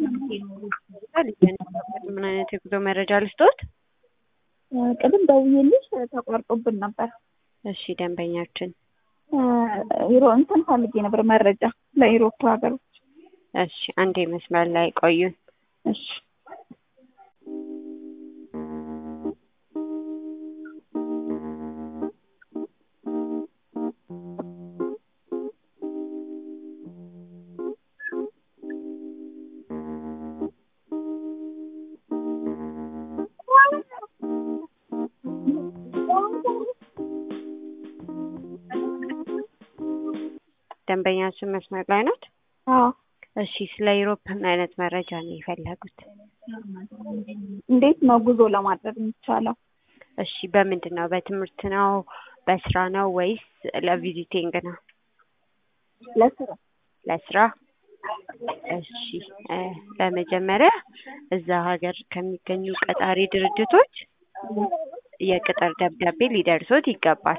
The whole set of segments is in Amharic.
ምን አይነት የጉዞ መረጃ ልስጦት? ቅድም ደውዬልሽ ተቋርጦብን ነበር። እሺ ደንበኛችን ዩሮ እንትን ፈልጌ ነበር መረጃ ለኢሮፕ ሀገሮች። እሺ አንዴ መስመር ላይ ቆዩን። እሺ ደንበኛችን መስመር ላይ ናት። አዎ እሺ ስለ ዩሮፕ ምን አይነት መረጃ ነው የፈለጉት? እንዴት ነው ጉዞ ለማድረግ የሚቻለው? እሺ በምንድን ነው? በትምህርት ነው? በስራ ነው ወይስ ለቪዚቲንግ ነው? ለስራ ለስራ። እሺ እ በመጀመሪያ እዛ ሀገር ከሚገኙ ቀጣሪ ድርጅቶች የቅጥር ደብዳቤ ሊደርሶት ይገባል።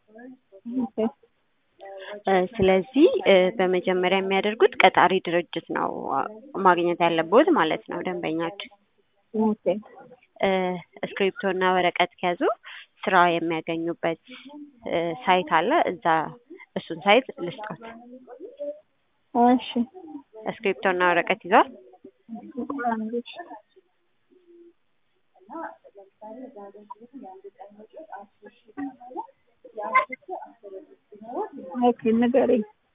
እ ስለዚህ እ በመጀመሪያ የሚያደርጉት ቀጣሪ ድርጅት ነው ማግኘት ያለብዎት ማለት ነው ደንበኛችን። ኦኬ እ እስክሪፕቶ እና ወረቀት ከያዙ ስራ የሚያገኙበት እ ሳይት አለ። እዛ እሱን ሳይት ልስጦት። እሺ እስክሪፕቶ እና ወረቀት ይዟል? ኦኬ ንገረኝ።